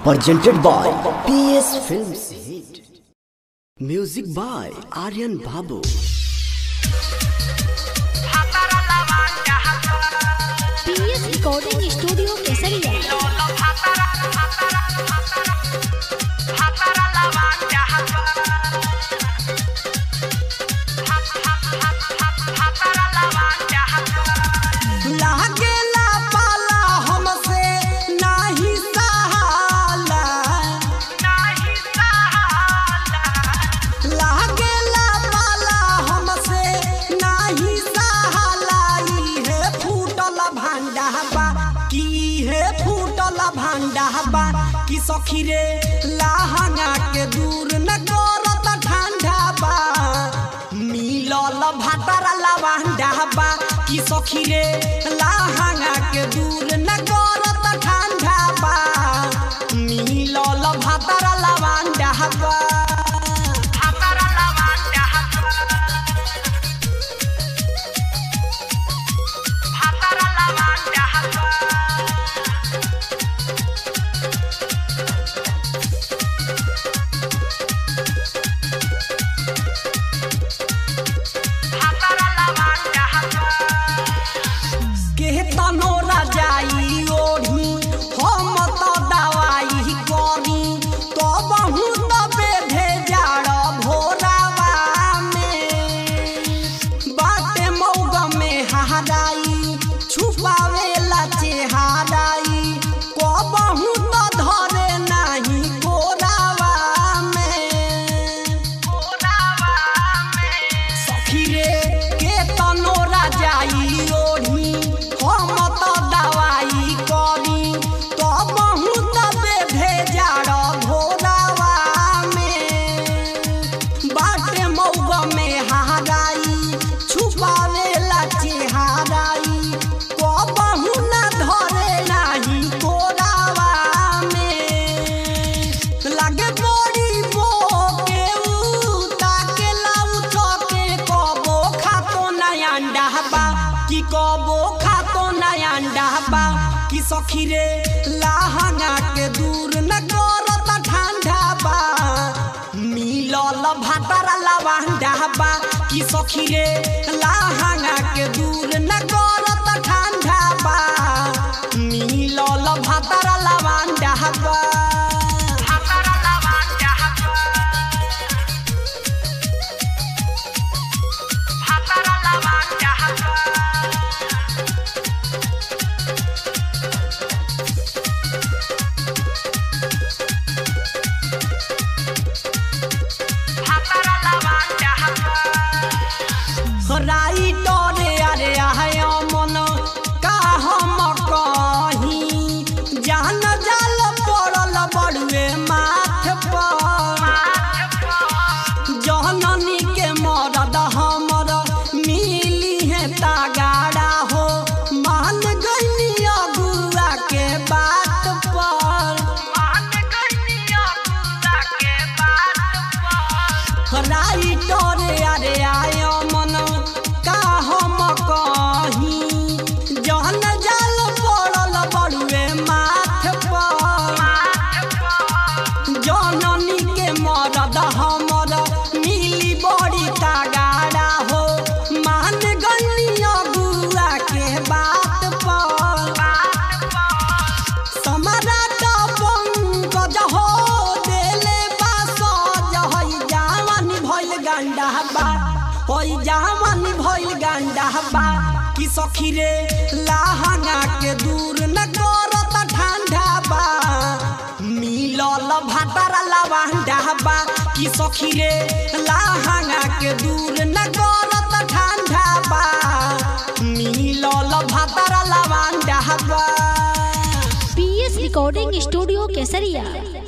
presented by PS Films Hit. Music by Aryan Babu. PS recording studio केसरिया लागेला पाला हमसे नाही सहाला लागेला पाला हमसे नाही सहाला इहे फूटल भांडा बा की हे फूटल भांडा बा कि सखी रे लाहंगा के दूर न करत ठंडा बा मिलल भातारा लवांडा बा कि सखी रे लाहंगा के दूर न करत ठंडा बा मिलल भातारा लवांडा बा के तनो रजाई ओढ़ी हम तो दवाई करी तो बहुत बेधे जाड़ भोरावा में बाटे मौग में हराई छुपावे ला चेहराई को बहुत धरे नहीं कोरावा में सखी रे के तनो राजाई ओढ़ी हम तो दवाई करी तो बहुत बेधे जाड़ भोरावा में बाटे मौग में हराई छुपावे ला चेहराई को बहु न धरे नाही कोरावा में लगे बड़ी बो के ऊ ताके लाउ चके कबो खातो ना अंडा बा कि कबो खातो ना अंडा बा कि सखी रे लाहंगा के दूर न करत ठंडा बा मिलल भातारा लवांडा बा कि सखी रे लाहंगा के दूर न करत ठंडा बा मिलल भातारा लवांडा बा राई डरे अरे आय मन का हम कही जान जाल पड़ल बड़ुए माथ पर जननी के मरद हमर मिली है तागाड़ा हो मान गईनी अगुआ के बात पर राई डरे अरे आय मन का हम कही जहन जाल पड़ल बड़ुए माथ पर जननी के मरद हमर मिली बड़ी तागाड़ा हो मान गनी अगुआ के बात पर सम्राट पंकज हो देले बास जहई जावानी भइल गांडा बा होई जावानी भइल गांडा बा कि सखी रे लाहंगा के दूर न करत ठंडा बा मिलल भातारा लवांडा बा कि सखी रे लाहंगा के दूर न करत ठंडा बा मिलल भातारा लवांडा बा पीएस रिकॉर्डिंग स्टूडियो केसरिया